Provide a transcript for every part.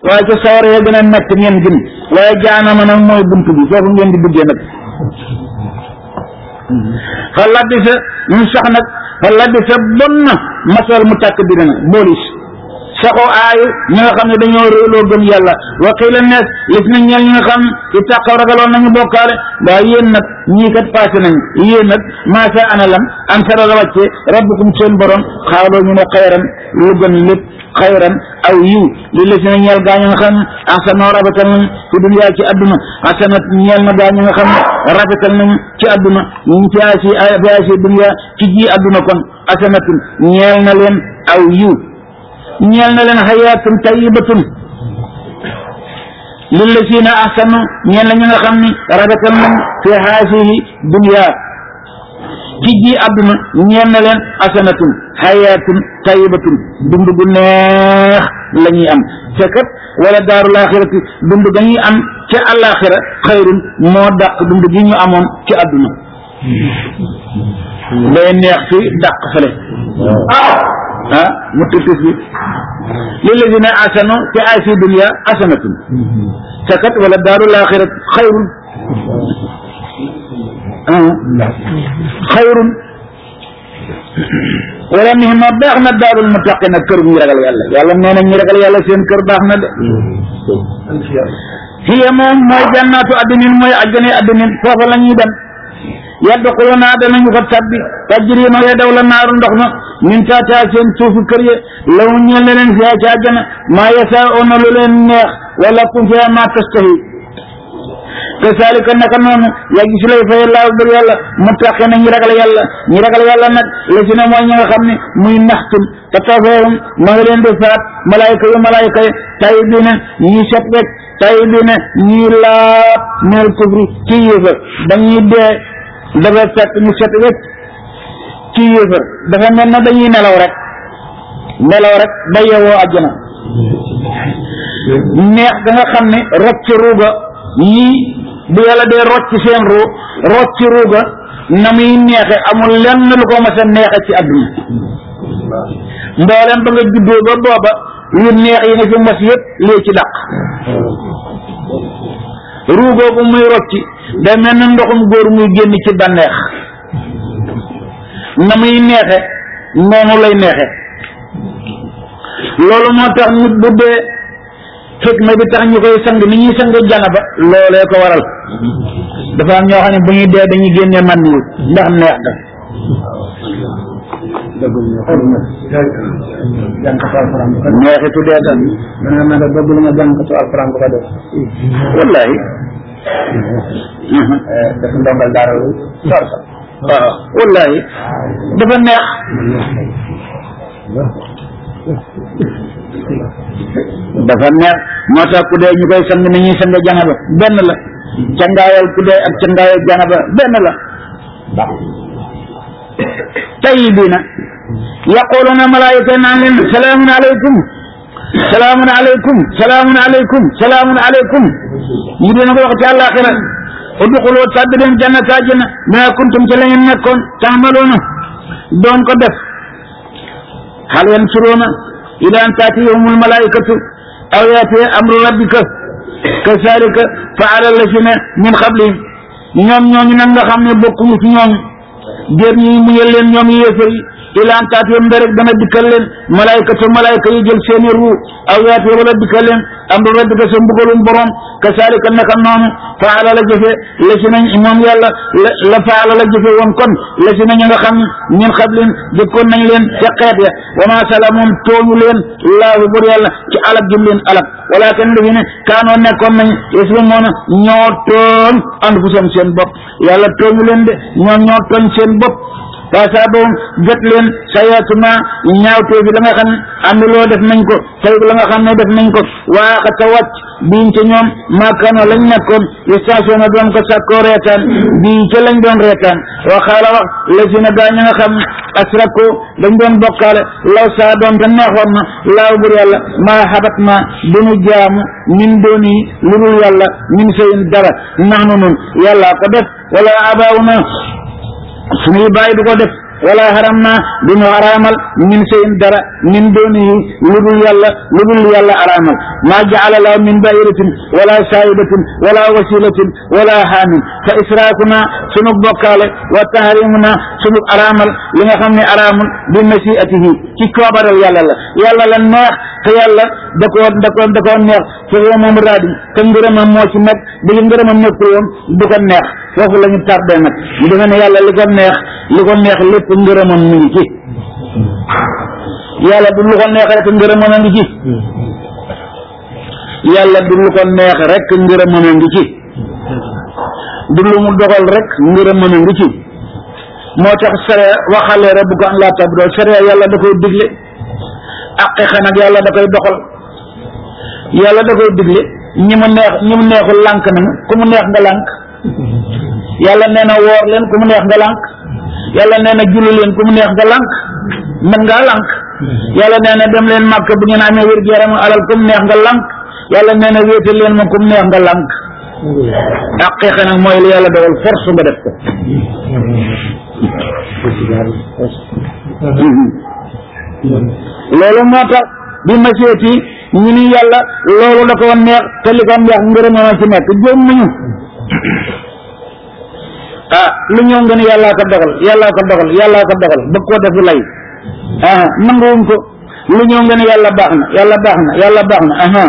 waaye ca sawara ya gën a nekk ngeen gën waaye jaanama nag mooy bunt bi foofu ngeen di duggee nag fa labbi sa ñu sax nag fa labbi sa bon na masal mu tàkk bi na boolis saxoo aayu ñi nga xam ne dañoo réeloo gëm yàlla wa qiila nees lis na ñeel ñi nga xam i tàqaw ragaloon nañu bokkaale waaye yéen nag ñii kat passé nañu yéen nag maasa ana lam an sara la wàcce rabbukum seen borom xaaloo ñu ne xayran lu gën lépp xayran aw yiw li la si na ñeel gaa ñu nga xam ne ahsanoo rafetal nañu fi duniyaa ci adduna hasanat ñeel na gaa ñu nga xam ne rafetal nañu ci adduna ñu fi asi fi asi duniyaa ci ji adduna kon hasanatun ñeel na leen aw yiw ñeel na leen xayaatun tayibatun lillazina ahsanu ñeel na ñu nga xam ni rafetal nañ fi haasihi dunya ci ji àdduna ñeel na leen asanatun xayaatun tayibatun dund gu neex la ñuy am te kat wala daarul axirati dund ga ñuy am ca àllaaxira xayrun moo dàq dund gi ñu amoon ci àdduna day neex fi dàq fële ah mu tëtës bi lillazina asanu fi ay fi dunya asanatun sakat wala daarul axirat xayrun xayrun wala nihma baax na daarul muttaqina kër ñu ragal yàlla yàlla nee na ñu ragal yàlla seen kër baax na de hiya moom mooy jannaatu addinin mooy ajjane addinin foofa la ñuy dem yadxuluna danañu fa tabbi tajri ma ya daw la naaru ndox ma min taataa seen suufu kër ya law ñeel na leen fiya ca àjjana maa yasaa'una lu leen neex wala kum fiya ma tastahi kasaalika naka noonu yaa gis lay fay laaw bur yàlla mu taqe na ñi ragal yàlla ñi ragal yàlla nag la si ne mooy ñi nga xam ne muy naxtum te tafeerum ma nga leen di faat malaayka yu malaayka yi tay bi ne ñi set wecc tay bi ne ñi laab minal kufri ci yéefa dañuy dee dafa fekk ñu set wecc ci yéefar dafa mel na dañuy nelaw rek nelaw rek ba yewoo àjjana neex da nga xam ne rocc ruuga yii bu yàlla dee rocc seen ruu rocc ruuga na muy neexe amul lenn lu ko mas a neexe ci àdduna mboolem ba nga juddoo ba booba yu neex yi nga fi mos yëpp lii ci dàq ruugoogu muy rocci day mel na ndoxum góor muy génn ci bànneex na muy neexe noonu lay neexe loolu moo tax nit bu dee xikma bi tax ñu koy sang ni ñuy sang janaba loolee ko waral dafa am ñoo xam ne bu ñuy dee dañuy génne man yu ndax neex ga neexitu dee tan dana ma da bëgg lu ma jàngkatu alquran bu ko def wallahi def ndongal daara lu sor sa waaw wallahi dafa neex dafa neex moo tax ku dee ñu koy sang ni ñuy sang janaba benn la cangaayal ku dee ak cangaayal janaba benn la tayibiina yaquluna malaayika naan leen salaamun aleykum salaamun aleykum salaamun aleykum salaamun aleykum ñu dina ko wax ci àllaaxira udxulu tàbbi leen jannata àjjana bima kuntum ci la ngeen nekkoon taamaloona doon ko def hal yansuruuna ila an taatiyahumul malaikatu aw yaatiya amru rabbika kazalika faala lazina min qablihim ñoom ñooñu nag nga xam ne bokkuñu ci ñooñu déer ñi muñal leen ñoom yéefar yi ila an taatiyahum rek dana dikkal leen malaikatu malaika yi jël seeni ruu aw yaatiya wala dikkal leen amru rabbika sa mbugalum borom kazalika naka noonu faala la jëfe la si nañ moom yàlla la la faala la jëfe woon kon la si nañ nga xam min qablin jëkkoon nañ leen ca xeet ya wa ma salamoom tooñu leen laahu bur yàlla ci alak jëm leen alak walakin li fi ne kaanoo nekkoon nañ yaslimuuna ñoo tooñ anfusam seen bopp yàlla tooñu leen de ñoom ñoo tooñ seen bopp fasaabahum jot leen sayaatuma ñaawtee fi la nga xam ne am loo def nañ ko tey la nga xam ne def nañ ko waaxa ta wàcc biñ ca ñoom maakaano lañ nekkoon station na doon ko sàkkoo reetaan bii ca lañ doon reetaan wa xaala wax la si na gaa ña nga xam asrako dañ doon bokkaale law saa doon te neexoon na laaw bur yàlla maa xabat ma duñu jaamu min dooni lu dul yàlla min sayin dara nax nu nun yàlla ko def wala abaaw na suñuy bàyyi du ko def wala haram naa duñu araamal min seyin dara min doonihi lu dul yàlla lu dul yàlla araamal maa jaala lahu min bairatin wala saayibatin wala wasilatin wala haamin fa israakuna sunu bokkaale wa tahrimuna sunu araamal li nga xam ne araamul bi masiatihi ci coobaral yàlla la yàlla la neex te yàlla da koo da koo da koo neex fa huwa moom raadi te ngërëmam moo ci nekk bi ngërëmam nekkul woon du ko neex foofu la ñu tardé nag ñu defe ne yàlla li ko neex li ko neex lépp ngërëmam mi ngi ci yàlla du lu ko neex rek ngërëmam a ngi ci yàlla du lu ko neex rek ngërëmam a ngi ci du lu mu dogal rek ngërëmam a ngi ci moo tax sariya waxalee rek bu ko an laa tabdoo sariya yàlla da koy digle aqiqa nag yàlla da koy doxal yàlla da koy digle ñi mu neex ñi mu neexul lànk nañu ku mu neex nga lànk yàlla nee na woor leen ku mu neex nga lànk yàlla nee na julli leen ku mu neex nga lànk mën ngaa lànk yàlla nee na dem leen màkk bu ngeen amee wér gu yaram alal ku mu neex nga lànk yàlla nee na wéetal leen moom ku mu neex nga lànk aqiqa nag mooy li yàlla dogal force nga def ko loolu moo tax bi ma seeti ñu ni yàlla loolu da ko neex te li ko neex ngërëmama ci nekk jëm nañu ah lu ñëw nga ni yàllaa ko dogal yàllaa ko dogal yàllaa ko dogal bëgg koo defi lay ah nanguwuñ ko lu ñëw nga ni yàlla baax na yàlla baax na yàlla baax na aha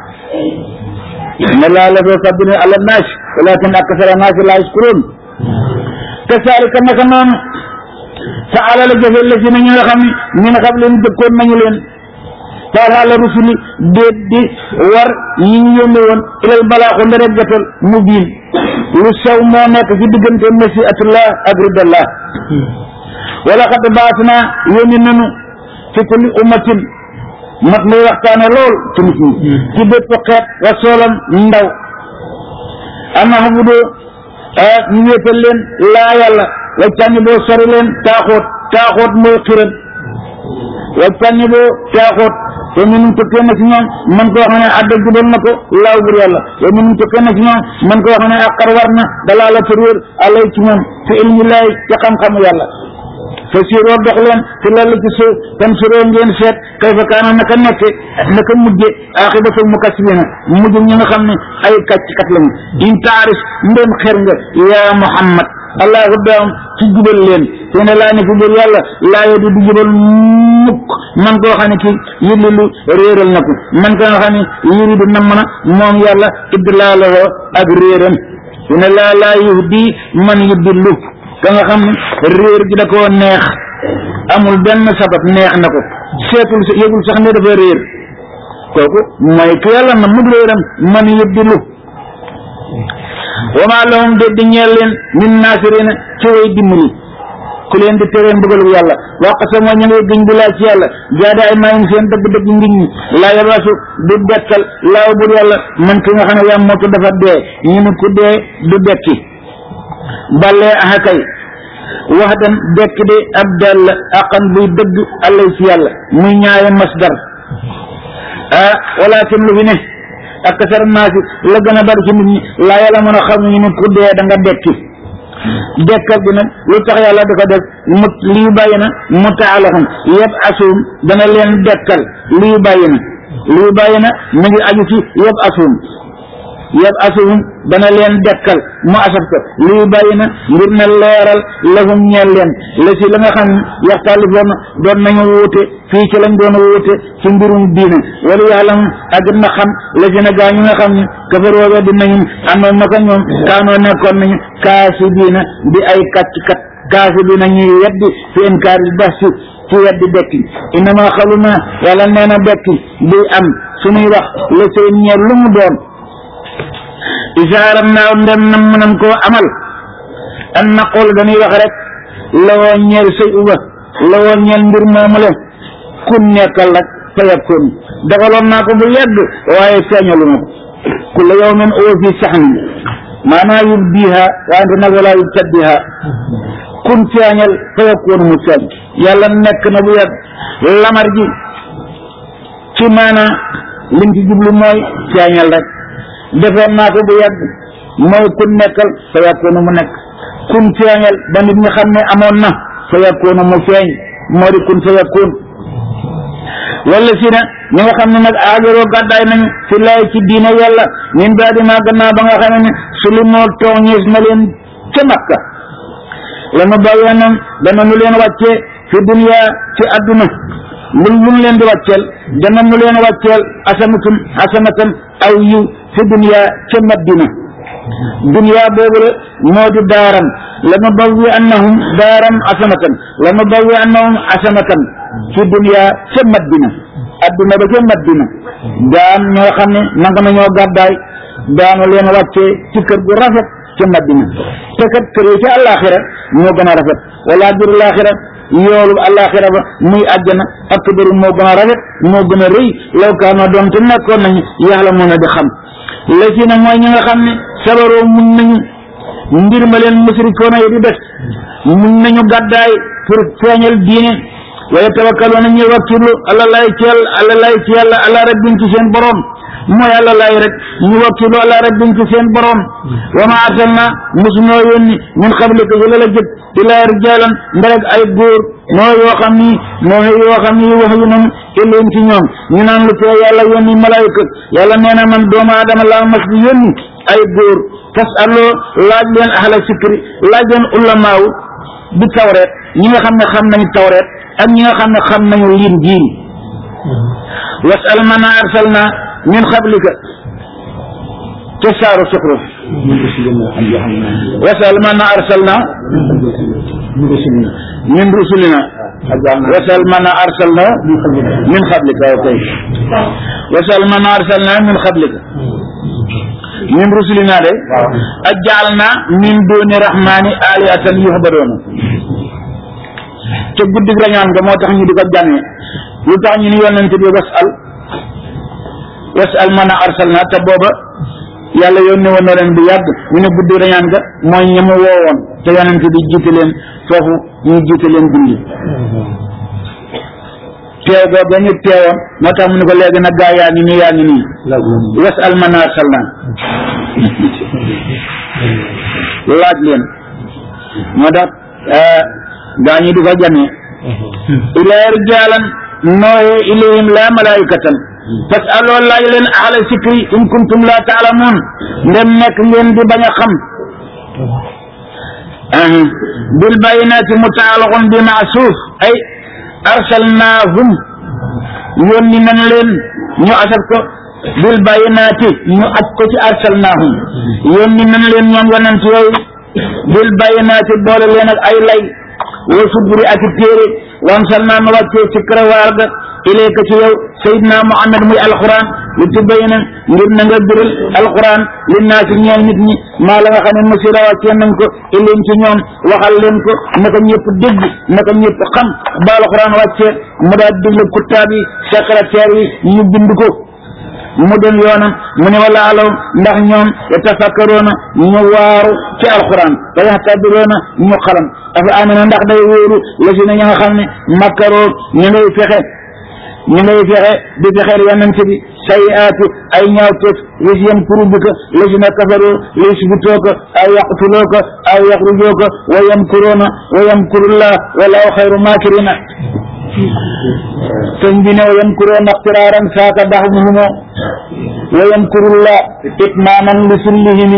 ne laa la fee fadlin ala naas walakin aksara naas laa yaskuruun kasaalika naka noonu fa alala jafe la si na ñu nga xam ne min xam leen jëkkoon nañu leen taal ala rusuli déet di war ñi ñu yónni woon ilal balaaxu ndere jotal mu biin lu sew moo nekk ci diggante masiatullah ak ridallah wala xat baas naa yónni nanu fi kulli ummatin mat muy waxtaane lool ci nit ñi ci bépp xeet rasoolam ndaw ana xabudu ñu wéetal leen laa yàlla wajtani boo sori leen taaxoot taaxoot mooy xiram wajtani boo taaxoot te minum tukkee na ci ñoom man koo xam ne adda jubal na ko laaw bur yàlla te minum tukkee na ci ñoom man koo xam ne àqar war na dalaa la réer alay ci ñoom fi ilmi laay ci xam-xamu yàlla te siroo dox leen fi lalla ci suuf tam suroo ngeen seet kay fa kaana naka nekke naka mujje axibatul mukassibina mujj ñi nga xam ne ay kàcc kat lañu in taarif ndem xer nga yaa muhammad allahu daam ci jubal leen te ne laa ne fi biir yàlla laa yedi du jubal mukk man koo xam ne ki yullilu réeral na ko man koo xam ne yuridu nam na moom yàlla idlaaloo ak réeram te ne laa laa yuhdi man yudillu ka nga xam ne réer gi da koo neex amul benn sabab neex na ko seetul yëgul sax ne dafa réer kooku mooy ki yàlla na mug réeram man yudillu wa maa lahum de di ñeel leen min naasirina ci way dimbali ku leen di teree mbugalu yàlla waqasa moo ñu ngay gëñ bi laa ci yàlla jaada ay maayin seen dëgg-dëgg ngiñ ñi laa yabasu du dekkal laaw bur yàlla man ki nga xam ne yaa mootu dafa dee ñu ne ku dee du dekki ballee aha kay wax dan dekk de ab dal la aqan buy dëgg allay ci yàlla muy ñaari masdar ah walakin lu fi ne ak kasar naasi la gën a bari ci nit ñi laa yàlla mën a xam ñu ne ku dee da nga dekki dekkal bi nag lu tax yàlla da ko def mu lii bàyyi na mu taalaxum yëpp asum dana leen dekkal lii bàyyi na lii bàyyi na mu ngi aju ci yëpp asum yëpp asum dana leen dekkal mu asaf ko lii bàyyi na ngir na leeral lahum ñeel leen la si la nga xam ne yaxtaalifoon doon nañu wuute fii ci lañ doon wuute ci mbirum diine wala yàlla ak na xam la si na gaa ñu nga xam ne kafaroo weddi nañu amoon na ko ñoom kaanoo nekkoon nañu kaasi diina di ay kàcc kat kaasi diina ñuy weddi fi inkaar bi bas si ci weddi dekki innama xaluna yàlla nee na dekki buy am suñuy wax la seen ñeel lu mu doon isaaram naaw ndem nam mënam koo amal an naqul dañuy wax rek la woo ñeel sëy uba la woo ñeel mbir moomu le kun nekkal rek fa yakun dagaloon naa ko bu yàgg waaye feeñalu ma ko kulla yawmin huwa fi saxn maanaa yubdiha wante nag wala yubtaddiha kun feeñal fa yakun mu feeñ yàlla nekk na bu yàgg lamar ji ci maanaa liñ ci jublu mooy feeñal rek defoon naa ko bu yàgg mooy kun nekkal fa yakunu mu nekk kun feeñal ba nit ñi xam ne amoon na fa yakunu mu feeñ moo di kun fa yakun wala si na ñi nga xam ne nag aajaroo gàddaay nañu fi laay ci diine yàlla min baadi maa gannaaw ba nga xam ne su li moo tooñees na leen ca makka lanu bàyyeenam dana nu leen wàccee fi dunya ci adduna lu lu mu leen di wàcceel dana nu leen wàcceel asanatun asanatan aw yiw fi dunya ca maddina dunya boobu la moo di daaram lanu bawwi annahum daaram asanatan lanu bawwi annahum asanatan fi dunya ca maddina adduna ba ca maddina daan ñoo xam ne nanga nañoo gàddaay daanu leen wàccee ci kër gu rafet ca maddina te kat kër yi ca àllaaxira moo gën a rafet wala ajru laaxira yoolu àllaaxira ba muy àjjana akbaru moo gën a rafet moo gën a rëy law kaana doon te nekkoon nañu yàlla mën a di xam la ci na mooy ñi nga xam ne sabaroo muñ nañu mbir ma leen musrikoona yi di def muñ nañu gàddaay pour feeñal diine waaye tawakkaluuna ñu wakkilu ala lay ci yàlla ala lay ci yàlla ala rabbin ci seen borom mooy àlla lay rek ñu wakkilu ala rabbin ci seen borom wa ma arsalna mosunoo yónni min qablika yi la la jëkk ilaa rijaalan ndereg ay góor noo yoo xam ni noo yoo xam ni wax yu noonu illeen ci ñoom ñu naan lu tee yàlla yónni malaayika yàlla nee na man doomu aadama laa mas di yónni ay góor fas aloo laaj leen ahla sikri laaj leen ulamaaw bi tawreet ñi nga xam ne xam nañu tawreet ak ñi nga xam ne xam nañu liin jiin wasal man arsalna min qablika te saaru suxruf wasal man arsalna min rusulina wasal man arsalna min qablika ok wasal man arsalna min qablika min rusulina de ajjalna min duni rahmani alihatan yuhbadoona te guddig rañaan nga moo tax ñu di ko jànne lu tax ñu ni yonent bi wasal wasal man arsalna te booba yàlla yónni woon na leen bu yàgg ñu ne guddi rañaan ga mooy ñi mu woowoon te yonent bi jiite leen foofu ñu jiite leen julli teew boobu ba ñu teewoon moo tax mu ne ko léegi nag gaa yaa ngi nii yaa ngi nii wasal man arsalna laaj leen moo tax gaa ñi di ko jamee ilaa rijaalan nooye ilayhim la malaikatan parce que loolu laaj leen ahla sikri in kuntum la taalamuun ndem nekk ngeen di bañ a xam bil bayinaati mutaalaxun bi maasuuf ay arsalnaahum yónni nañ leen ñu asab ko bil bayinaati ñu aj ko ci arsalnaahum yónni nañ leen ñoom yonent yooyu bil bayinaati boole leen ak ay lay wa suburi ak téere wan sal naa nu wàccee ci karawaar ga ilayka ci yow sayidna muhammad muy alquran li tubayna ngir na nga biral alquran li naasi ñeel nit ñi maa la nga xam ne musira wàccee nañ ko ilim ci ñoom waxal leen ko naka ñëpp dégg naka ñëpp xam ba alquran wàccee mu daa digle kuttaab yi secrétaire yi ñu bind ko mu dem yoonam mu ne wala alaw ndax ñoom yatafakkaroona ñu waaru ci alquran wa yaxtabiroona ñu xalam dafa amee ndax day wóoru la si na ña nga xam ne makkaroo ñu ngay fexe ñu ngay fexe di fexeel yonent bi sayiaatu ay ñaawteef lis yam kuru bika la si na kafaroo lis bitooka aw yaqtulooka aw yaxrujooka wa yamkuroona wa yamkurullah walaahu xayru maakirina sëñ bi ne wa yamkuroona ixtiraaran saaka daxmuhumo wa yamkurullah itmaaman li sullihimi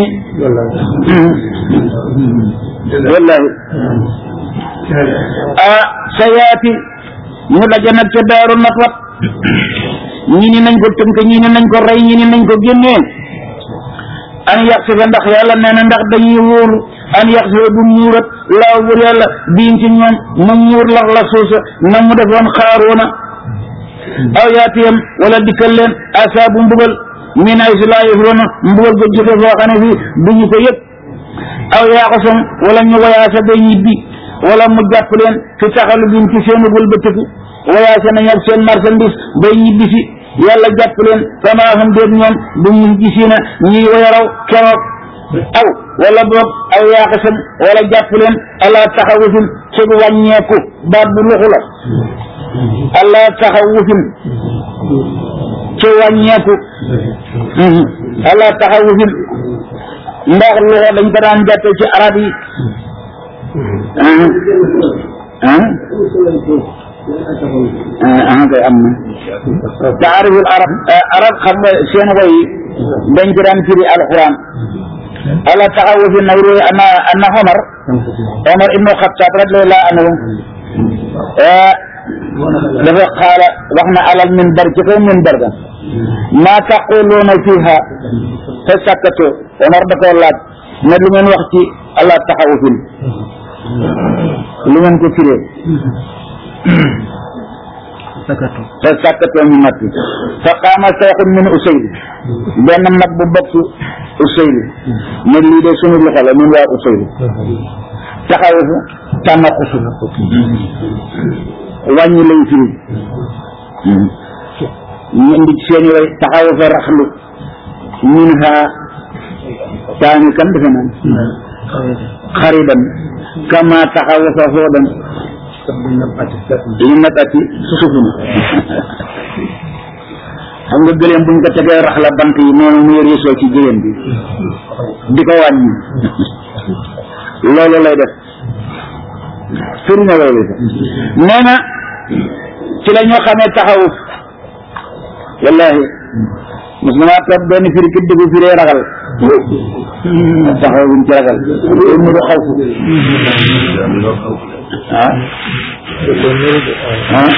wallahi ah sayaati ñu daje nag ca daaru natwat ñi ni nañ ko tënk ñi ni nañ ko rey ñi ni nañ ko génnee an yàq si fa ndax yàlla nee na ndax dañuy wóolu an yàq si fa bu muurat laaw bur yàlla biin ci ñoom mu muur lax la suusa na mu defoon xaaroona aw yaatiyam wala dikkal leen asaabu mbugal min ay si laa yëfroona mbugal ko jóge foo xam ne fii duñu ko yëg aw yaaxasam wala ñu wayaasa ba ñibbi wala mu jàpp leen fi taxalu bin ci seenu wëlbatiku wayaasa nañ ak seen marchandise bay ñibbi si yàlla jàpp leen sama xam déet ñoom bu ñu gisiina ñuy wayaraw keroog aw wala boog aw yaaxasam wala jàpp leen ala taxawufin ci wàññeeku baat bu luxu la ala taxawufin ci wàññeeku ala taxawufin ndax loxo dañ ko daan jàppe ci arab yi ah ah kay am na taariful arab arab xam nga seen woy dañ ci daan firi alquran ala taxawu fi nawru anna anna Omar Omar ibnu Xattaab radiyallahu anhu dafa xaala wax na alal minbar ci kaw minbar ga maa taquluuna fiha fa sakkatoo Omar da koo laaj ne lu ngeen wax ci ala taxawu fi lu ngeen ko firee sakatu fa sakkatoo ñu noppi fa qaama sayxun min Usayli benn mag bu bokk Usayli ne lii de sunu loxo la ñun waa Usayli taxawu fa tànnaqusu wàññi lay firi ñu indi ci seeni way taxawu fa raxlu min ha taani kan defe naan xaridan kama taxawu fa xoodan li nabati susufuna xam nga gëléem buñ ko tegee rax la bant yi noonu muy réesoo ci jigéen bi di ko wàññi loolu lay def firi na loolu sax nee na ci la ñoo xamee taxawuf wallahi mos na maa toog benn firi ki dugg firee ragal taxaw buñ ci ragal loolu mu du xaw fu ah ah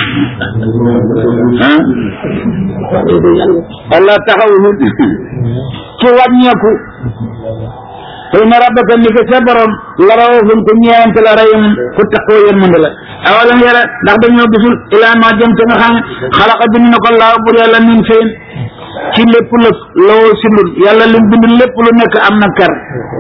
ah allah taxawuhum ci wàññeeku xëy na rabbaka ni ko sa borom la rawufun ku ñeewante la rayum ku taxoo yërmande la awalam yara ndax dañoo gisul ilaa ma jëm te nga xam ne xalaqa bind na ko laaw bur yàlla min feyin ci lépp lëf lawoo sindul yàlla lim bind lépp lu nekk am na kar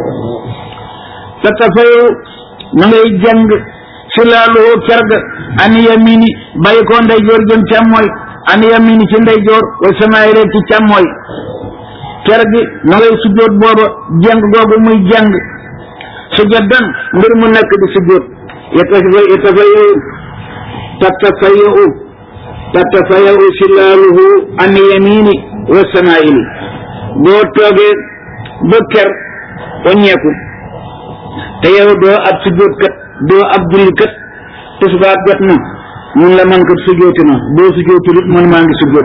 te tafayu ma ngay jàng si laaluhu ker ga an yamini bàyyi ko ndeyjoor jëm càmmooy an yamini ci ndeyjoor wa samaay rek ci càmmooy ker gi ma ngay sujjóot booba jàng googu muy jàng sujjóotan mbir mu nekk di sujjóot yatafa yatafayu tatafayu tatafayu si laaluhu an yamini wa samaayili boo toogee ba ker waññeeku te yow doo ab sujjóot kat doo ab julli kat tisbaar jot na mun la man kat sujjóoti na boo sujjóotul it man maa ngi sujjóot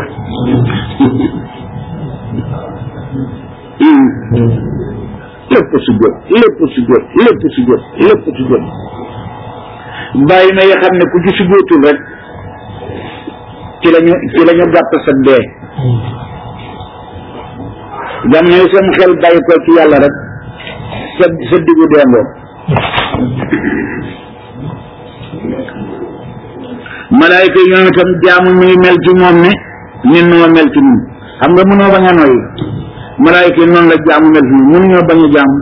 lépp sujjóot lépp sujjóot lépp sujjóot lépp sujjóot bàyyi na yoo xam ne ku ci sujjóotul rek ci lañu ci lañu gàtt sa dee jam ne seen xel bàyyi ko ci yàlla rek sa sa diggu deengoo malaayka yi ñoom itam jaamu mi ngi mel ci moom ne ñun noo mel ci ñun xam nga mënoo bañ a noyyi malaayka yi noonu la jaamu mel ci ñun mënuñoo bañ a jaamu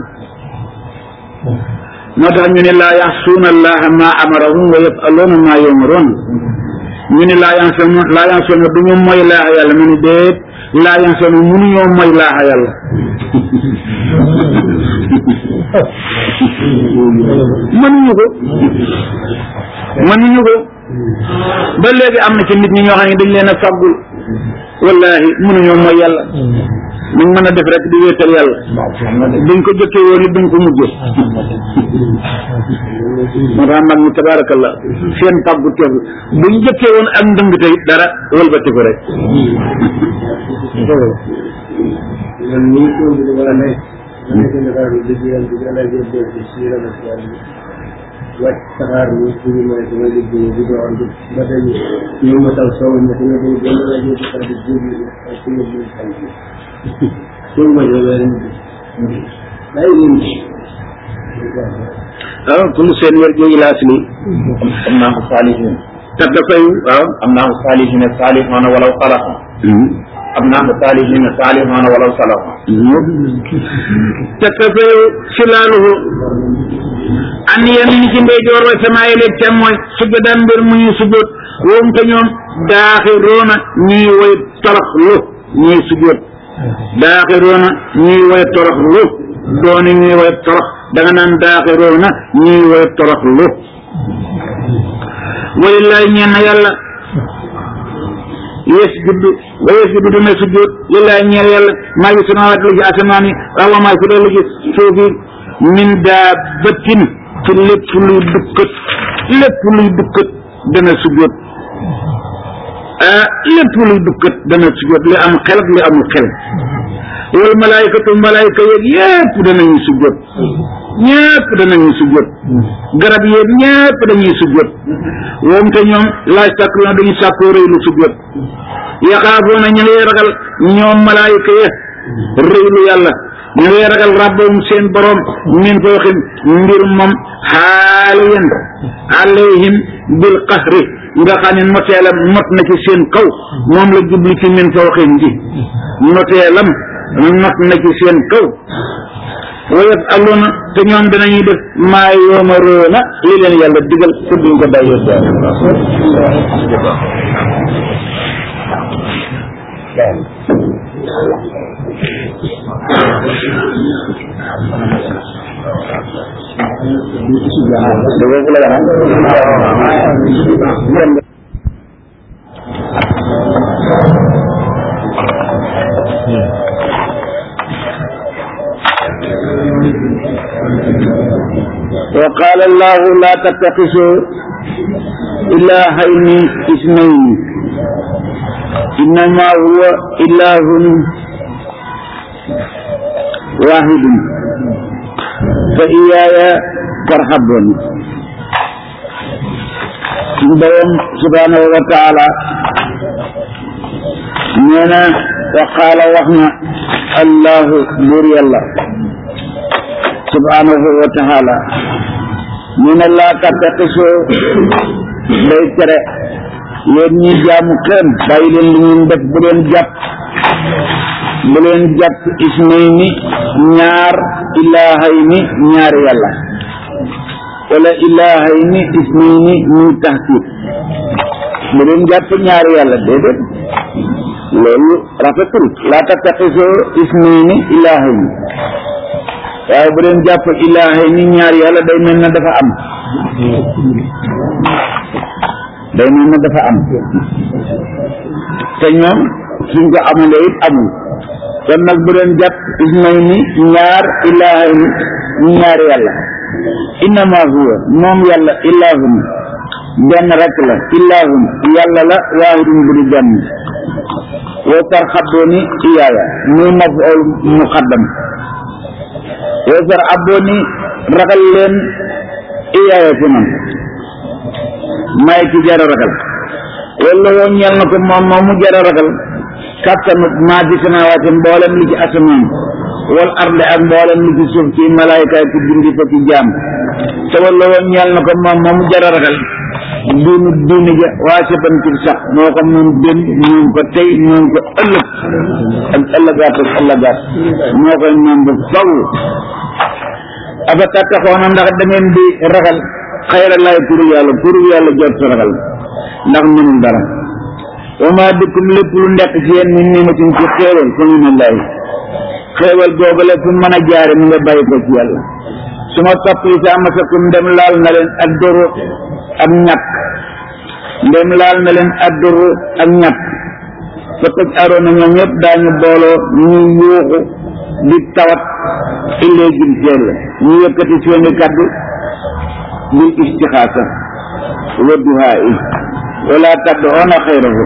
moo tax ñu ne laa yaxsuuna allaha ma amarahum wa yafaluuna ma yumaroon ñu ne laa yansoona laa yansoona du ñu moy laaxa yàlla mu ni déet laa yansoona mënuñoo moy laaxa yàlla mënuñu ko mënuñu ko ba léegi am na ci nit ñi ñoo xam ne dañ leen a fàggul wallahi mënuñoo mooy yàlla ñu mën a def rek di wéetal yàlla duñ ko jëkkee woon it duñ ko mujjee moo tax mag ñi tabaarakallah seen fàggu teef buñ jëkkee woon ak ndëng tey dara wëlbati ko rek wàcc saxaar bi suñu mooy sama liggéey bi doon ba dañ ñëw ma taw soow ma sama dañ gën a rajo di tax di jógi ak suñu biir xam bi suñu ma jógee ren bi day leen ah kullu seen wér jooju laas li am naa ko saalihin te dafay waaw am naa ko saalihin saalihoona walaw salaha am naa ko saalihin saalihoona walaw salaha te dafay si laaluhu an yamini ci ndeyjoor wa samaay leeg ca mooy sujjadan mbir mu ñu sujjóot woom te ñoom daaxiroona ñuy woy torox lu ñuy sujjóot daaxiroona ñuy woy torox lu dooni ñuy woy torox da nga naan daaxiroona ñuy woy torox lu walillahi ñeen na yàlla yes juddu wa yes juddu dina sujjóot lillahi ñeel yàlla maa ngi samawaat lu ci asamaan yi waaw maa fi dee lu ci suuf yi min daa bëttin ci lépp luy dukkat lépp luy dukkat dana sujjóot ah lépp luy dukkat dana sujjóot li am xel ak li amul xel wal malaayikatu malaayika yeeg yépp danañu sujjóot ñépp danañu sujjóot garab yeeg ñépp dañuy sujjóot woom te ñoom laaj sàkk na dañu sàkkoo rëy lu sujjóot yaxaafoona ñu ngay ragal ñoom malaayika ya rëy lu yàlla ñu ngay ragal rabbahum seen borom min fawqihim mbir moom xaaliyan alayhim bil qahri nga xam ne noteelam not na ci seen kaw moom la jubli ci min fawqihim ji noteelam not na ci seen kaw wa yafaluuna te ñoom dinañuy def maa yoomaroona li leen yàlla digal te duñ ko bàyyi وقال الله لا تتخذوا إلهين اثنين إنما هو إله واحد فإياي فارهبون بيوم سبحانه وتعالى نينا وقال وحنا الله بوري الله subhanahu wa taala ñu ne laa tattaxisoo day tere yéen ñi jaamu kenn bàyyi leen li ngeen def bu leen jàpp bu leen jàpp ismayni ñaar ilaahayni ñaari yàlla wala ilaahayni ismayni muy taxkiir bu leen jàpp ñaari yàlla déedéet loolu rafetul laa tattaxisoo ismayni ilaahayni waaye bu leen jàpp ilaahay ni ñaar yàlla day mel na dafa am day mel na dafa am te ñoom suñ ko amulee it amul kon nag bu leen jàpp ismay ni ñaar ilaahay ni ñaar yàlla innama huwa moom yàlla ilaahun benn rek la ilaahun yàlla la waahidun bu di benn wa tarxaboo ni iyaaya muy maf'ul muqaddam wasar abbooni ragal leen iyaaya ci man may ci jara ragal walla woon ñel na ko moom moom mu jara ragal kattanu maa ci samaawaati mboolem li ci asamaan wal arde ak mboolem li ci suuf ci malaayka ci bindi fa ci jaam te walla woon ñel na ko moom moom mu jara ragal diinu diini ja waa saban ci sax moo ko moom dén moom ko tey moom ko ëllëg ak ëllëgaat ak ëllëgaat moo koy moom bu faw afa tattaxoona ndax da ngeen di ragal xayra laay turu yàlla turu yàlla jot sa ragal ndax mënul dara wa ma bikum lépp lu nekk ci yéen min nimatin ci xéewal fa minallahi xéewal googale fu mën a jaare mu nga bàyyi ko ci yàlla su ma topp yi sa masakum ndem laal na leen ak doro ak ñàkk ndem laal na leen ak doro ak ñàkk fa tëj aroona ñoom ñëpp daañu booloo ñuy yuuxu di tawat illee jëm ci yàlla ñu yëkkati seeni kaddu bil istixaasa wa duhaa yi wala tad'uuna xayrahu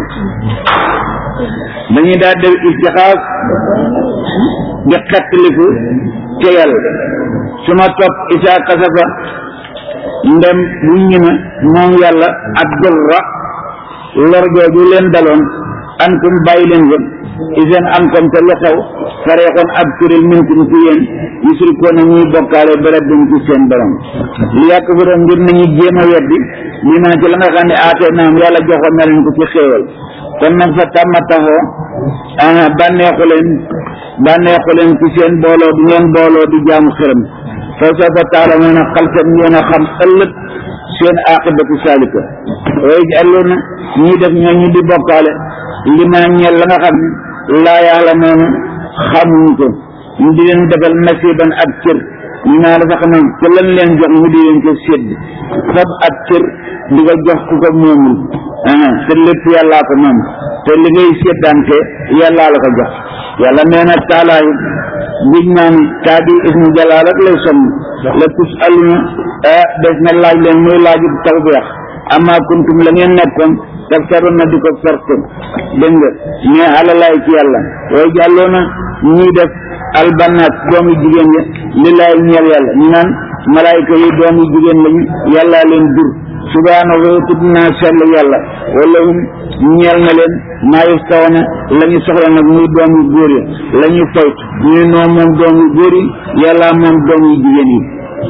dañuy daal def istixaas di xettaliku ca yàlla su ma topp isaa kasafa ndem bu ñime moom yàlla ak durra lor jooju leen daloon antum bàyyi leen ko isen am comme te lu xew fareexoon ab kuréel minkum ci yéen yusrikoona ñuy bokkaale béréb bi ci seen borom li yàq fi doon ngir nañu jéem a weddi li ma ci la nga xam ne aatee naam yàlla joxoon na leen ko ci xéewal kon nag fa tàmma taxoo ah bànneexu leen bànneexu leen ci seen booloo du ngeen booloo di jaamu xërëm fa sa fa taala moon a xalsat ngeen a xam ëllëg seen aqibatu salika way alloona ñii def ñoo ñu di bokkaale li ma ñeel la nga xam ne laa yàlla noonu xamuñ ko ñu di leen defal nasiban ak cër ñu naa dafa xam ne te lan leen jox ñu di leen ko sédd fab ak cër di ko jox ku ko moomul te lépp yàllaa ko moom te li ngay séddante yàllaa la ko jox yàlla nee na taalaayu giñ naa ni kaa di ismu jalaal rek lay sonn la tus aluna des na laaj leen muy laaju tawbeex amma kuntum la ngeen nekkoon taftaroon na di ko sarte dégg nga mais alalaay ci yàlla way jàlloo na ñuy def albanaat doomu jigéen ya lillaay ñeel yàlla ñu naan malaayka yi doomu jigéen lañu yàllaa leen dur subhaanahu tudd naa sell yàlla wala hum ñeel na leen maa yaftawoona la ñu soxla nag muy doom yu góor yi la ñu fayt ñu noo moom doom yu góor yi yàlla moom doom yu jigéen yi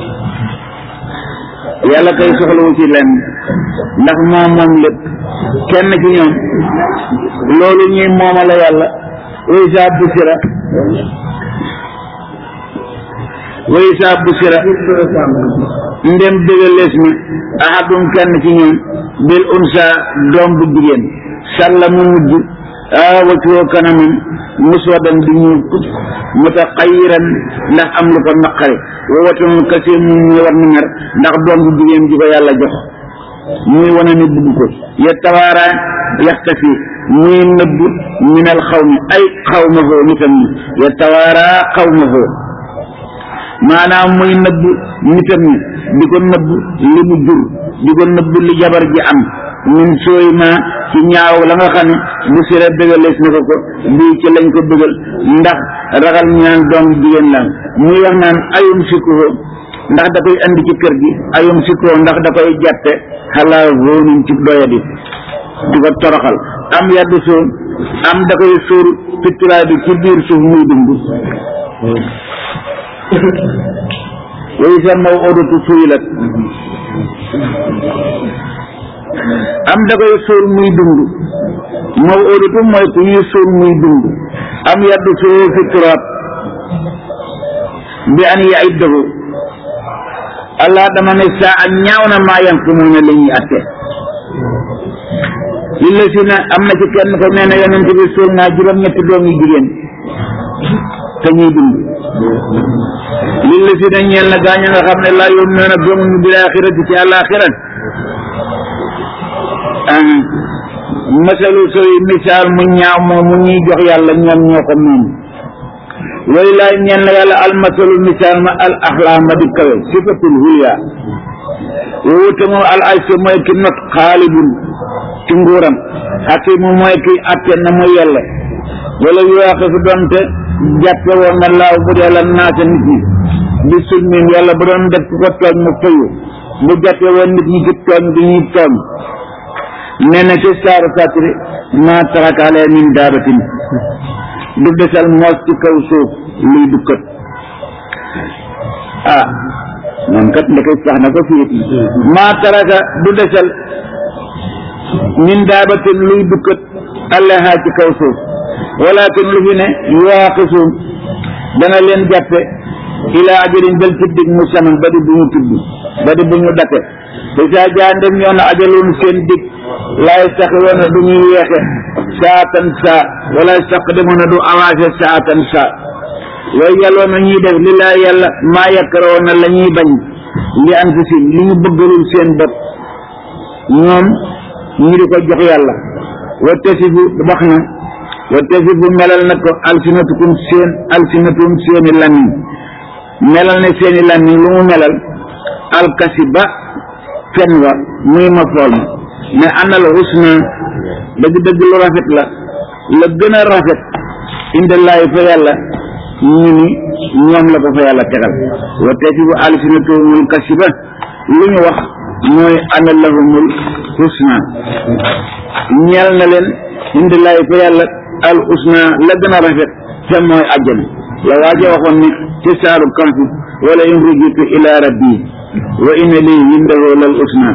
yàlla kay soxlawu ci lenn ndax moom moom lépp kenn ci ñoom loolu ñuy moomale yàlla wa isaa busira wa isaa busira ndem dëgalees na ahadum kenn ci ñoom bil unsa doom bu jigéen sàlla mu mujj a wacoo kanamam muswadan di ñuul kut mutaqayiran ndax am lu ko naqari wa watanul kasi mu muy war na mer ndax doom bu jigéen ji ko yàlla jox muy wane ni bugg ko ya tawaara yaxtafi muy nëbb minal xawmi ay xawma foo nitam ñi ya tawaara xawma foo maanaam muy nëbb nitam ñi di ko nëbb li mu jur di ko nëbb li jabar ji am min sooy ma ci ñaaw la nga xam ne bu sira dëgalees na ko ko bii ci lañ ko bëggal ndax ragal ñu naan doom jigéen la muy wax naan ayum sikkuho ndax da koy andi ci kër gi ayum sikkuho ndax da koy jàppe xalaa voonin ci doyadi di ko toroxal am yaddu soo am da koy suur fitturaay bi ci biir suuf muy dund way sa maw odatu suyilat am da koy suur muy dund maw odatu mooy ku ñuy suur muy dund am yaddu soo fi turaab bi an yaiddahu allah dama ne saa a ñaaw na maa yanqumuuna la ñuy atte li la si na am na ci kenn ko nee na yonent bi suur naa juróom-ñetti doom yu jigéen te ñuy dund li la si na ñeel na gaañu nga xam ne laa yoom nee na gëmuñu bil axirati ci àllaaxira masalu soy misaal mu ñaaw moom mu ñuy jox yàlla ñoom ñoo ko moom way laay ñeel na yàlla almasalu misaal ma al axlaa ma di kawe sifatul hulya woowu te moom al aysa mooy ki not xaalibun ci nguuram xakimu mooy ki atte na muy yàlla wala yuwaaxe fi doonte jàppe woon na laaw bu dee la naata nit ñi bi sulmin yàlla bu doon def ku ko tooñ mu fayu bu jàppe woon nit ñi ci tooñ bi ñuy tooñ nee na ci saaru satri maa tarakaale min daabatin du desal moos ci kaw suuf luy dukkat ah moom kat ndeke sax na ko fii maa taraka du desal min daabatin luy dukkat allaha ci kaw suuf walakin lu fi ne yuwaaqisuun dana leen jàppe ilaa ajalin bel ci dig musamman ba di bu ñu tudd ba di bu ñu date te saa jaa ndem ñoo na ajaloon seen dig laay sax woon du ñuy yeexe saatan saa wala sax demoon na du avancé saatan saa yooyu yàlloon na ñuy def li laa yàlla maa yakkaroon na la ñuy bañ li anfusim li ñu bëggalul seen bopp ñoom ñu di ko jox yàlla wa tasifu wax na wa tasifu melal na ko alsinatukum seen alsinatum seeni làmmiñ melal ne seeni làmmiñ lu mu melal alkasiba fen wa muy ma fool ma mais anal husna dëgg-dëgg lu rafet la la gën a rafet indallaahi fa yàlla ñu ni ñoom la ko fa yàlla tegal wa tasifu alsinatumul kasiba lu ñu wax mooy ana lahumul husna ñeel na leen indallaahi fa yàlla al husna la gën a rafet te mooy àjjana la waaja waxoon ne ci saaru kanfi wala in rujitu ila rabbi wa inna lii indahu lal husna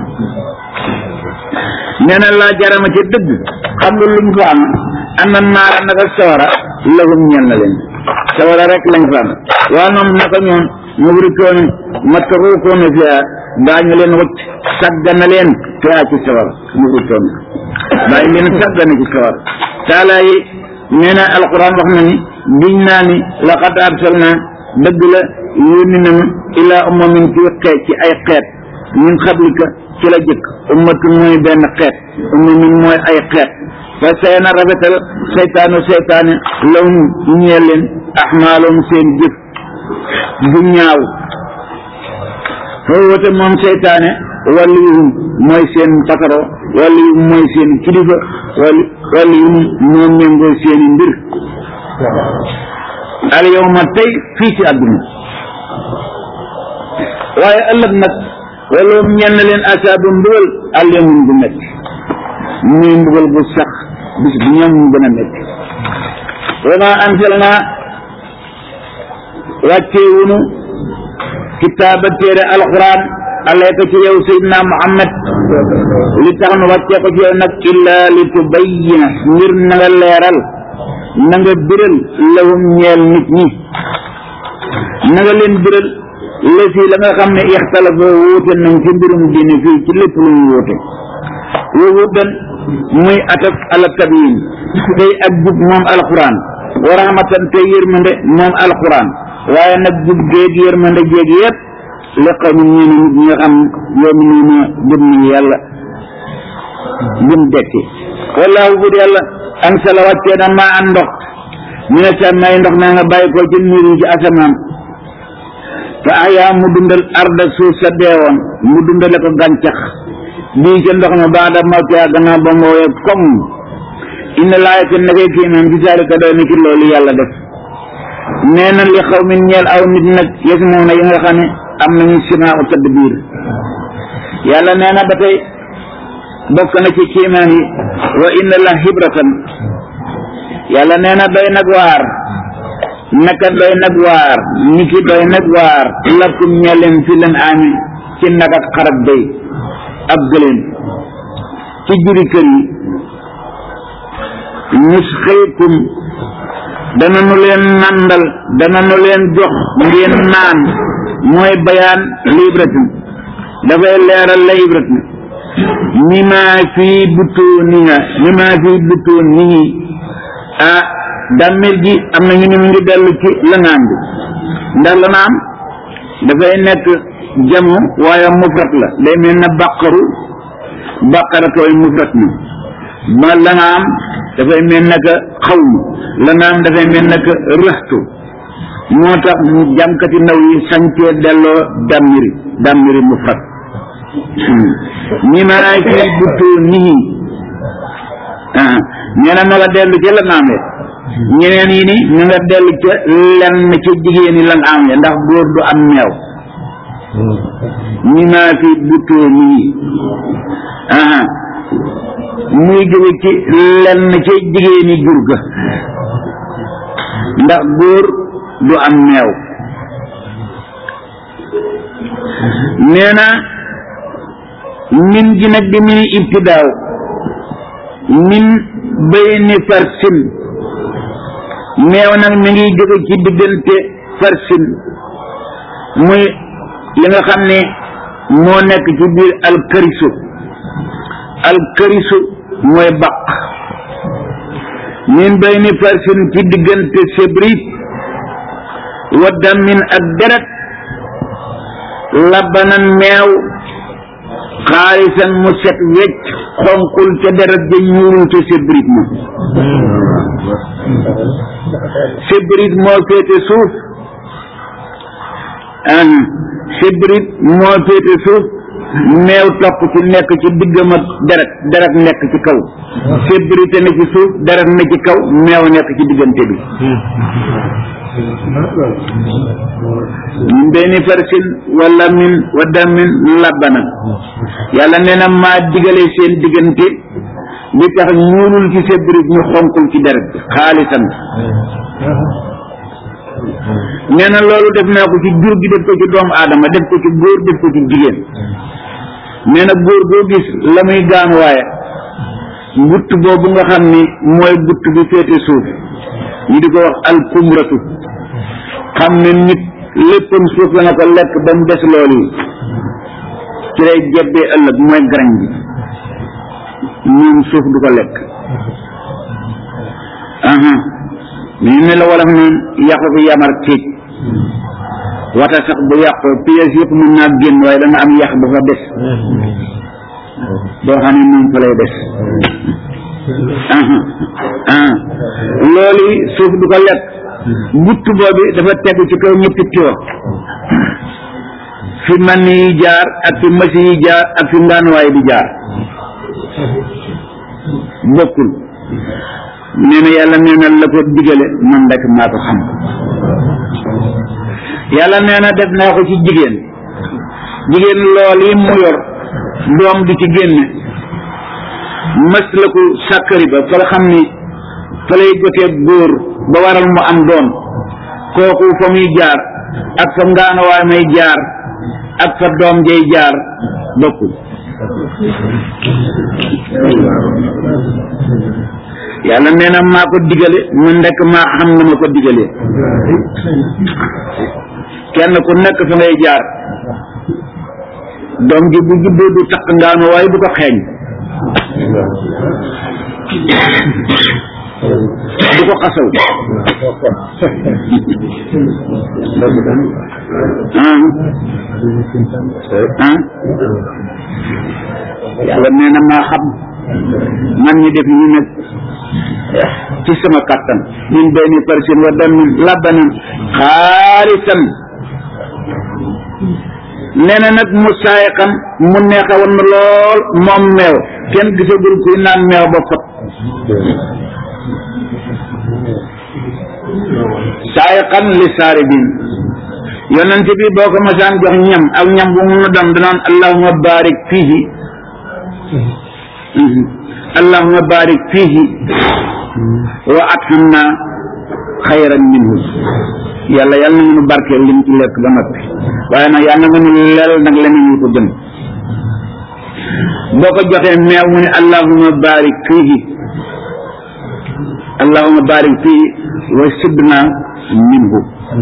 nee na laa jarama ci dëgg xam nga luñ fa am ana naara naka sawara lahum ñeel na leen sawara rek lañ fa am waa ñoom naka ñoom mubrikoon matruukoona fiha daañu leen wacc saggana leen fiha ci sawara mubrikoon daañu leen saggana ci sawara taala yi nee na alquran wax na ni biñ naa ni laqad arsalna dëgg la yónni nañu ilaa ummamin ci xeet ci ay xeet min xablika ci la jëkk ummatun mooy benn xeet ummamin mooy ay xeet fa seena rafetal seytaanu seytaane lahum ñeel leen axmaalum seen jëf bu ñaaw foofu moom seytaane waliyuhum mooy seen pataro waliyuhum mooy seen kilifa wali waliyuhum moo méngoo seeni mbir al yawma tey fii ci àdduna waaye ëllëg nag wala ñenn leen asaabu mbugal àlleemun bu metti muy mbugal bu sax bis bu ñoom mu gën a metti wa ma anzalna wàccee wunu kitaaba téere alquran alayka ci yow sayidna muhammad li tax nu wàccee ko ci yow nag illa li tubayyina ngir na nga leeral na nga biral lahum ñeel nit ñi na nga leen biral lësi la nga xam ne ixtalafa wuute nañ ci mbirum diine fii ci lépp lu ñu wuute woowu dan muy ataf ala tabiin tey ak jub moom alquran wa rahmatan tey yërmande moom alquran waaye nag jub géeg yërmande géeg yëpp li xaw mi ñeene nit ñi nga xam yoom nii na gëm ni yàlla gëm dekki wallaahu bud yàlla an sala wàccee na maa an ndox ñu ne sa may ndox naa nga bàyyi ko ci niir yi ci asamaan fa ahyaa mu dundal arda suuf sa deewoon mu dundale ko gàncax bii ca ndox ma baada mawtihaa gannaaw ba mu woowee koŋ inna laayata nakay kiimaan fi zaalika doy na ci loolu yàlla def nee na li xaw min ñeel aw nit nag yes moom na yi nga xam ne am nañu simaa tëdd biir yàlla nee na ba tey bokk na ci kiimaan yi wa inna la hibratan yàlla nee na doy nag waar naka doy nag waar niki doy nag waar lakum ñeleen fi leen ami ci nag ak xarab day ab gëléem ci juri kër yi nusxiikum dana nu leen nandal dana nu leen jox ngeen naan mooy bayaan libratin dafay leeral la ibratin mima fii butuuniha mima fii butuunihi ah dàmmir gi am na ñu ne mu ngi dellu ci lanaam bi ndax lanaam dafay nekk jamu waaye mufrat la day mel na bàqaru bàqaratooy mufrat na ma lanaam dafay mel naka xawmu lanaam dafay mel naka rëxtu moo tax jàmkati ndaw yi sañcee delloo dàmmiri dàmmiri mufrat ñi maa fi buttoo nii nee na ma nga dellu ca lanaam ya ñeneen yi ni ñu nga dellu ca lenn ca jigéen yi lan am ya ndax góor du am meew ñi maa fi buttoo nii muy jóge ci lenn ca jigéen yi jur ga ndax góor du am meew nee na min gi nag di muy ibtidaaw min bayni farsin meew nag mi ngi jóge ci diggante farsin muy li nga xam ne moo nekk ci biir alkarisu alkarisu mooy baq min bayni farsin ci diggante sebrit wa damin ak deret labanan meew xaalisan mu set wecc xonkul ca deret ja ñuulul ca sebrit ma sebrit moo féete suuf an sebrit moo féete suuf meew topp ci nekk ci diggam ak deret deret nekk ci kaw sebrit ne ci suuf deret ne ci kaw meew nekk ci diggante bi min benni farsin wala min wa damin labbana yàlla nee na maa digale seen diggante li tax ñuulul ci sebrit ñu xonkul ci deret bi xaalisan nee na loolu def naa ko ci jur gi def ko ci doomu aadama def ko ci góor def ko ci jigéen nee na góor boo gis la muy gaan waaye gutt boobu nga xam ni mooy gutt bi féete suuf ñu di ko wax alkumratu xam ne nit léppam suuf la na ko lekk ba mu des loolu yi ci lay jebbee ëllëg mooy garañ bi moom suuf du ko lekk aha ñu ne la wolof naan yàqu fi yamar kéej wata sax bu yàqu pièces yëpp mën naa génn waaye dana am yàq bu fa des boo xam ne moom fa lay des loolu suuf du ko lekk gutt boobu dafa tegu ci kaw ñetti tiwo fi man yi jaar ak fi masi yi jaar ak fi ngaanuwaay di jaar bokkul nee na yàlla nee na la ko digale man rek maa ko xam yàlla nee na def naa ko ci jigéen jigéen lool yi mu yor doom du ci génne mas la ko sàkkari ba fa la xam ni fa lay jotee góor ba waral mu am doom kooku fa muy jaar ak fa ngaanawaay may jaar ak fa doom jay jaar bokkul yàlla nee na maa ko digale man ndekk maa xam na ma ko digalee kenn ku nekk fa ngay jaar doom ji bu juddoo du takk ngaanu waaye du ko xeeñ du ko xasaw ah ah yàlla nee na maa xam man ñi def ñu nag ci sama kàttan min benni parsin wa damin labanan xaalisan nee na nag mu saayiqan mu neexa woon na lool moom meew kenn gisagul kuy naan meew ba fot saayiqan li saaribin yonent bi boo ko masaan jox ñam ak ñam bu mu doon danaan allahuma barik fihi allahuma barik fihi wa athamna xayran minhu yàlla yàlla na ngeen barkeel lim ci lekk ba noppi waaye nag yàlla na ngeen leel nag leneen ñu ko gën boo ko joxee meew mu ne allahuma barik fihi allahuma barik fihi wa sibna minhu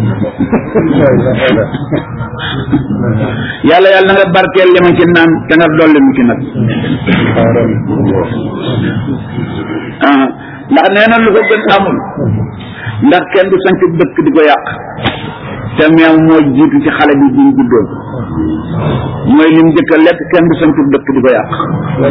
yàlla yàlla na nga barkeel li ma ci naan te nga dolli mu ci nag ah ndax nee na lu ko gën amul ndax kenn du sanc dëkk di ko yàq te meew moo jiitu ci xale bi bi mu juddoo mooy lim njëkk a lekk kenn du sanc dëkk di ko yàq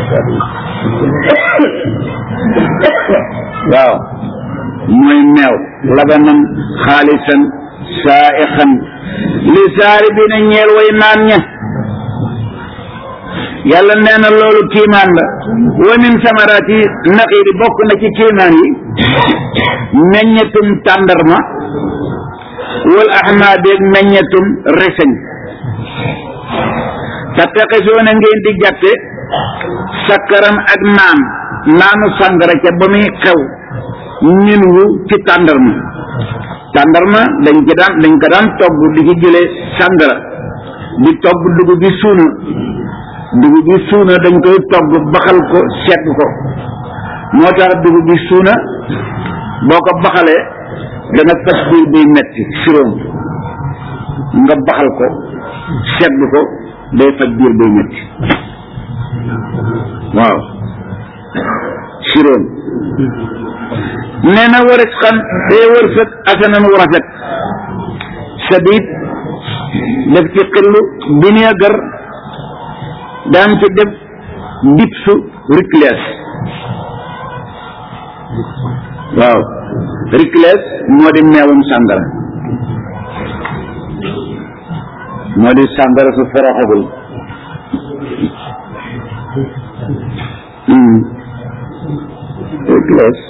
waaw mooy meew labanan xaalisan saa'ixan li saari bi na ñeel way naan ña yàlla nee na loolu kiimaan la wa min samaraati naxiiri bokk na ci kiimaan yi meññetum tàndarma wal ahmaadeeg meññetum reseñ tattaxisuuna ngeen di jàtte sakkaran ak naan naanu sàngara ca ba muy xew min wu ci tàndarma tàndarma dañ ci daan dañ ko daan togg di ci jële sàngara di togg dugub bi suuna dugub bi suuna dañ koy togg baxal ko segg ko moo tax dugub bi suuna boo ko baxalee dana fas biir buy metti siroom nga baxal ko segg ko day faj biir buy metti waaw siroom nee na waris xam day wërsëg asanan wu rafet sadid def ci xillu vinaigre daan ci def dipsu ricles waaw ricles moo di meewum sàngara moo di sàngara su foroxagul ricles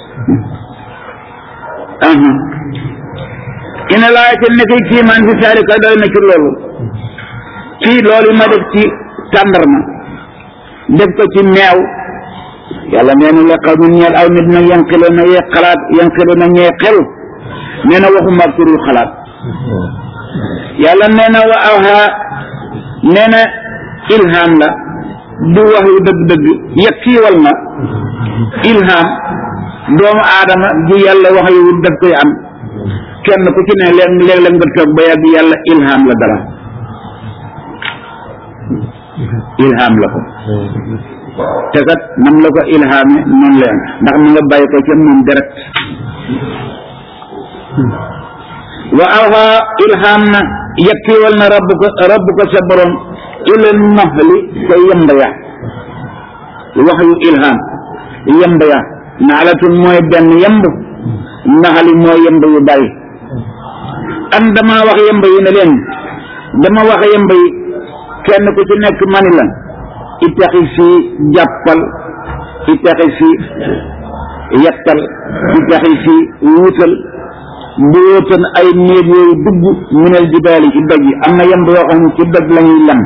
ina laa ca nekkay kiimaan fi saalika doy na ci loolu fii loolu ma def ci tàndarma def ko ci meew yàlla nee na la xaw ñeel aw nit nag yanqiloo na yee xalaat yanqiloo na ñee xel nee na waxuma ak turul xalaat yàlla nee na wa awha nee na ilham la du wax yu dëgg-dëgg yeg kiiwal na ilham doomu aadama ju yàlla wax yu daf koy am kenn ku ci ne léeg léeg-léeg nga toog ba yàgg yàlla ilham la dara ilham la ko te kat nam la ko ilhame noonu leen ndax mu nga bàyyi ko ca moom direct wa awha ilham na yakkiwal na rabb ko rabb ko sa borom ila naxli ca yemba ya wax yu ilham yemba ya naxlatun mooy benn yemb naxali mooy yemb yu bari am dama wax yemb yi ne leen dama wax yemb yi kenn ku ci nekk mani la itaxi si jàppal itaxi si yettal itaxi si wuutal buyootan ay néeg yooyu dugg minal jibaali ci doj yi am na yemb yoo xam ne ci doj la ñuy lem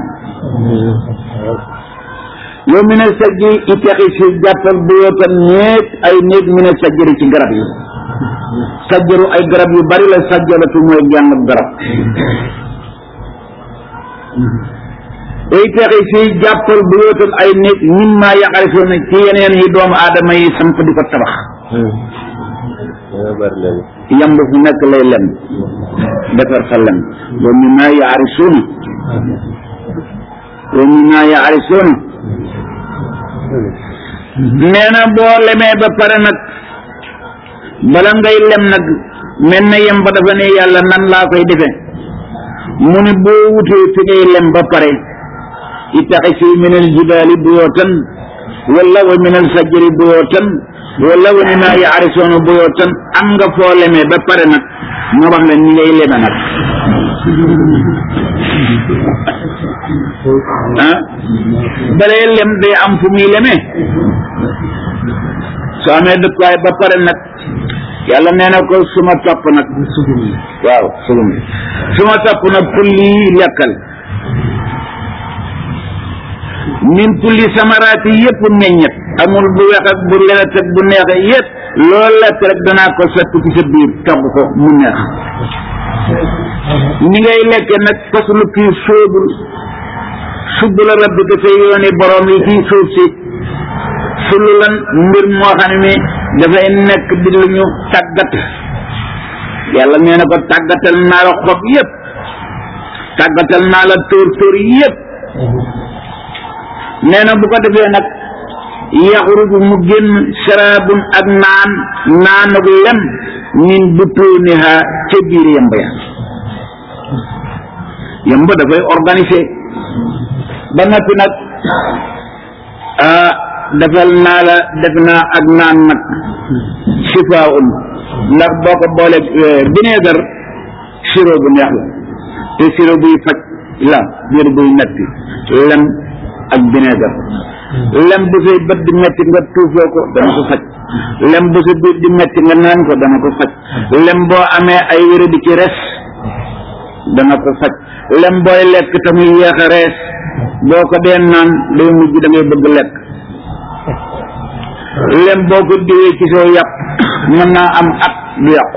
yow mi ne sajji itaxi si jàppal buyootan néeg ay néeg mi ne sajjari ci garab yi sajjaru ay garab yu bari la sajjalatu mooy genn garab itaxi si jàppal buyootan ay néeg mimma yaxarifoona ci yeneen yi doomu aadama yi samp di ko tabax yamb fu nekk lay lem defar fa lem wa mimma yaxarisuuna wa mimma yaxarisuuna nee na boo lemee ba pare nag bala ngay lem nag mel na yem ba dafa ne yàlla nan laa koy defe mu ne boo wutee fi ngay lem ba pare ittaxisi min al jibaali buyootan wala wa min al sajri buyootan wala wa mimma yaarisoona buyootan am nga foo lemee ba pare nag ma wax la ni ngay leme nag ah balee lem day am fu muy lemee soo amee dëkkuwaay ba pare nag yàlla nee na ko suma topp nag waaw sugum suma topp nag kulli lekkal min kulli samaraati yëpp meññet amul bu wex ak bu lewet ak bu neexe yëpp loolu lekk rek danaa ko sotti ci sa biir togg ko mu neex ni ngay lekke nag faslu kii sóobul subb la rabbi ko sa yooni borom yi ci suuf si sulu lan mbir moo xam ne dafay nekk di lu ñu tàggat yàlla nee na ko tàggatal naa la xob yëpp tàggatal naa la tóor tóor yëpp nee na bu ko defee nag yaxruju mu génn saraabun ak naan naanug lem min butuniha ca biir yemb ya yemb dafay organisé ba noppi nag ah defal naa la def naa ak naan nag sifaun ndax boo ko boole vinaigre sirop bu neex la te sirop buy faj la biir buy metti lem ak vinaigre lem bu say bët di metti nga tuufoo ko dana ko faj lem bu sa biir di metti nga naan ko dana ko faj lem boo amee ay wéra di ci res dana ko faj lem booy lekk tamuy yéex a rees boo ko dee naan day mujj da ngay bëgg lekk lem boo ko diwee ci soo yàpp mën naa am at du yàqu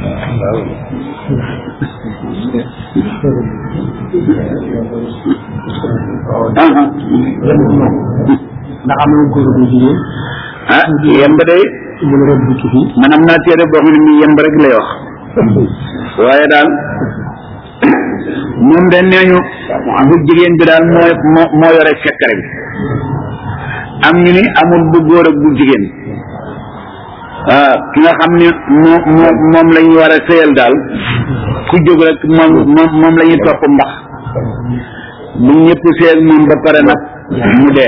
ndax am na góor bu jigéen ah yemb day mu ne rek dikk fii man am naa téere boo xam ne nii yemb rek lay wax waaye daal moom de nee ñu bu jigéen bi daal moo moo moo yore secret bi am ñu ni amul bu góor ak bu jigéen ah ki nga xam ne moo moo moom la ñu war a sëyal daal ku jóg rek moom moom moom la ñuy topp mbax bu ñëpp sëyal moom ba pare nag mu dee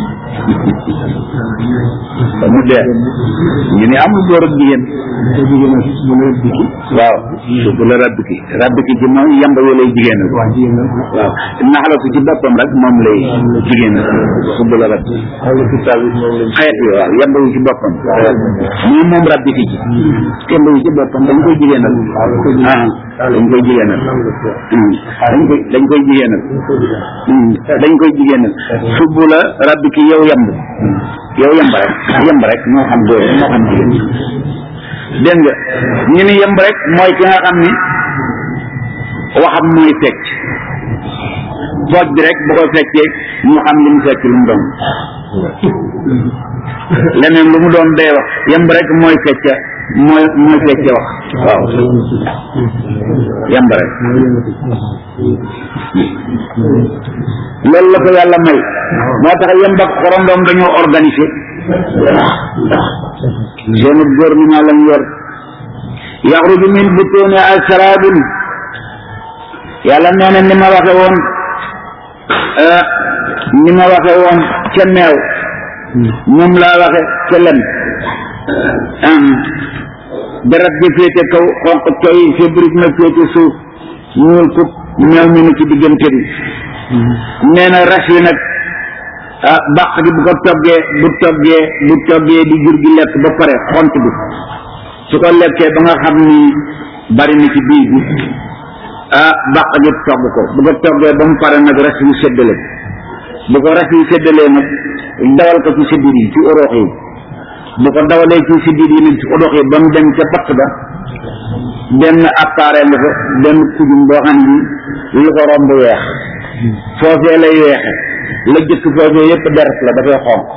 mu dee ñu ni amul góor ak jigéen da jigéen a mu ne rek dikki waaw suuf la rabb ki rabb ki ci moom yamba yoo lay jigéen waa jigéen la waaw naxalatu ci boppam rek moom lay jigéen subb la rabb xam nga kitaab yi moom lañ xeet yi waaw yamba yu ci boppam moom moom rabbi ki ci yamba yu ci boppam dañ koy jigéenal ah dañ koy jigéenal Hmm. dañ koy dañ koy jigéenal Hmm. dañ koy jigéenal subb la rabbi ki yow yamb yow yamb rek yamb rek moo xam góor moo xam jigéen dégg nga ñu ni yemb rek mooy ki nga xam ni waxam mooy fecc pooj bi rek bu ko feccee ñu xam li mu fecc lu mu doon leneen lu mu doon day wax yemb rek mooy fecca mooy mooy fecce wax waaw yemb rek loolu la ko yàlla may moo tax yemb ak xorondoom dañoo organiser seen gouvernement lañ yor yaxruju min butuni asrabun yàlla nee na ni ma waxe woon ni ma waxe woon ca meew moom laa waxe ca lem deret ji féete kaw xonq coy fébrit na féete suuf ñuul kub meew mi na ci diggante bi nee na ras yi nag ah bàq gi bu ko toggee bu toggee bu toggee di jur gi lekk ba pare xont bi su ko lekkee ba nga xam ni bari na ci biir bi ah bàq gi togg ko bu ko toggee ba mu pare nag ras yu séddale bu ko ras yu séddalee nag dawal ko ci séddit yi ci oroox yi bu ko dawalee ci séddit yi nag ci oroox yi ba mu dem ca patt ba benn appareil nga fa benn kujum boo xam ni lu ko romb weex foofee lay weexe la jëkk foofee yépp deret la dafay xonq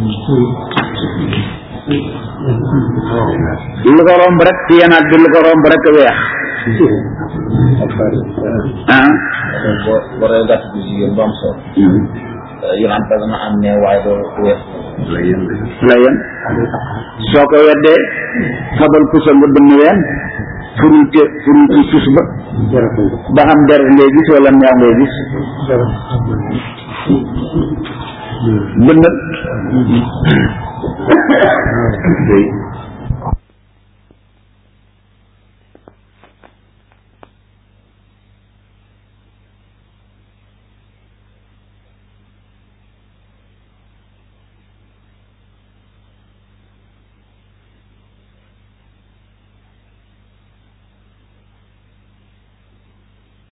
lu ko romb rek ci yenaat bi lu ko romb rek weex ah boo boo rey gàtt bi jigéen bu am solo yolaan ba dana am ne waaye doo wees la yem soo ko weddee fabal pusa nga bënn ween furul te furul ci sus ba ba xam deret ngay gis wala meew ngay gis bënnal